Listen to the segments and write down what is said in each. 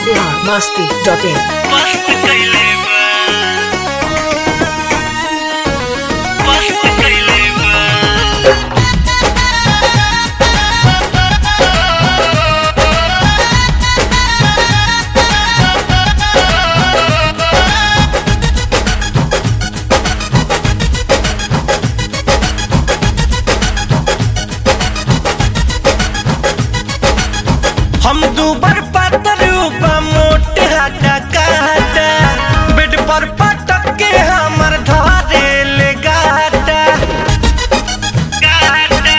biharmasti.in मस्त कइले बा मस्त कइले बा हम दूबर पातर बा मोटे हाटा काटा बेड पर पटक के हमर धारे ले गाटा गाटा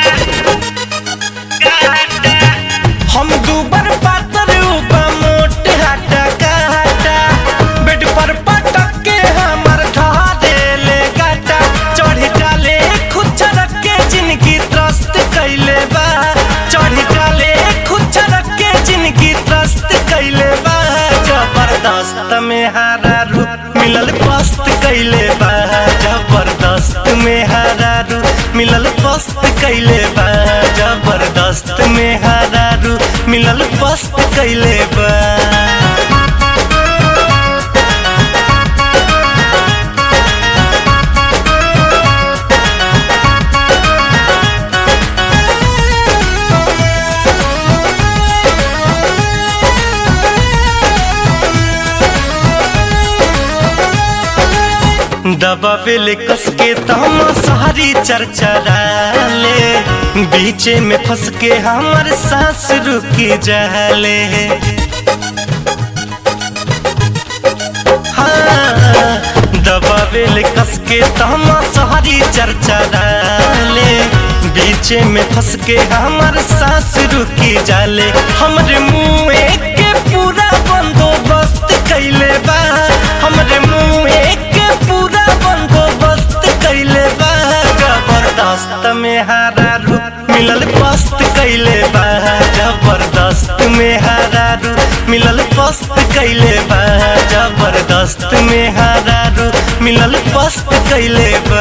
गाटा हम दूबर पातर बा मोटे हाटा काटा बेड पर पटक के हमर धारे ले गाटा चढ़ी जाले खुद चरक के जिनकी त्रस्त कैले बा चढ़ी जाले खुद चरक के जिनकी त्रस्त कैले बा जबरदस्त में हारा रूप मिलल पस्त कैले बा जबरदस्त में हारा रूप मिलल पस्त कैले बा जबरदस्त में हारा रूप मिलल पस्त कैले बा दबावेले कस के तम सारी चर्चा ले बीचे में फंस के हमर सांस रुकी जाले हाँ, दबावेले कस के तम सारी चर्चा ले बीचे में फंस के हमर सांस रुकी जाले हमरे मुंह के पूरा बंदोबस्त कैले बा हमरे मुंह के पूरा बंदोबस्त कैले बा जबरदस्त में हारा रूप मिलल पस्त कैले बा जबरदस्त में हारा रूप मिलल पस्त कैले बा जबरदस्त में हारा रूप मिलल पस्त कैले बा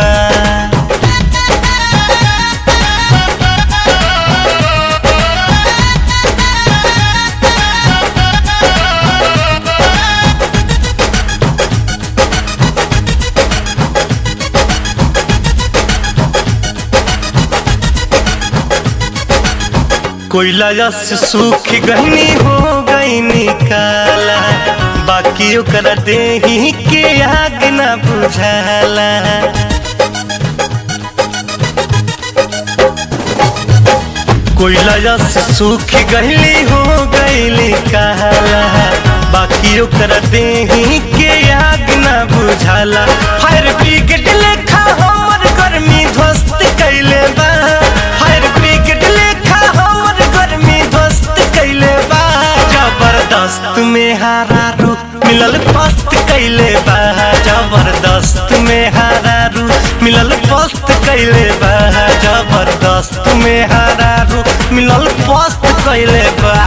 कोयला जस सूख गहनी हो गई निकाला बाकी ओकरा देही के आग न बुझाला कोयला जस सूख गहली हो गई काला बाकी ओकरा देही के आग न बुझाला फायर ब्रिगेड लेखा हमर गर्मी ध्वस्त कैले बा फायर ब्रिगेड लेखा हमर गर्मी ध्वस्त कैले बा जबरदस्त में हारा रूप मिलल पस्त कैले बा जबरदस्त में हारा रूप मिलल पस्त कैले बा जबरदस्त में हारा रूप मिलल पस्त कैले बा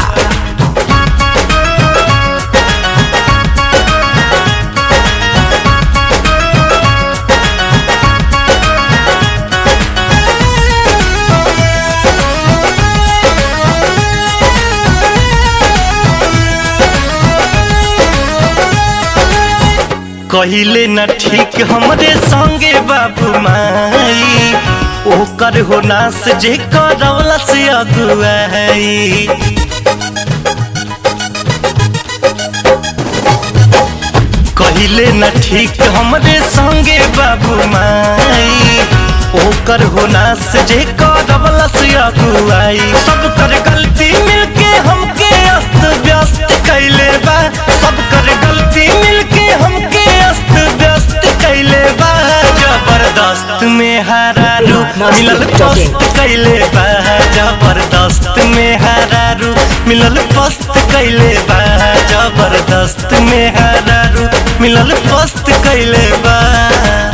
कहिले न ठीक हमरे संगे बाबू माई ओकर हो नास जे करवला से अगुआई कहिले न ठीक हमरे संगे बाबू माई ओकर हो नास जे करवला से अगुआई सब कर गलती मिलके हमके अस्त व्यस्त कैले बा सब कर गलती मिलके हमके अस्त व्यस्त कैले बा जबरदस्त में हारा रूप मिलल पस्त कैले बा जबरदस्त में हारा रूप मिलल पस्त कैले बा जबरदस्त में हारा रूप मिलल पस्त कैले बा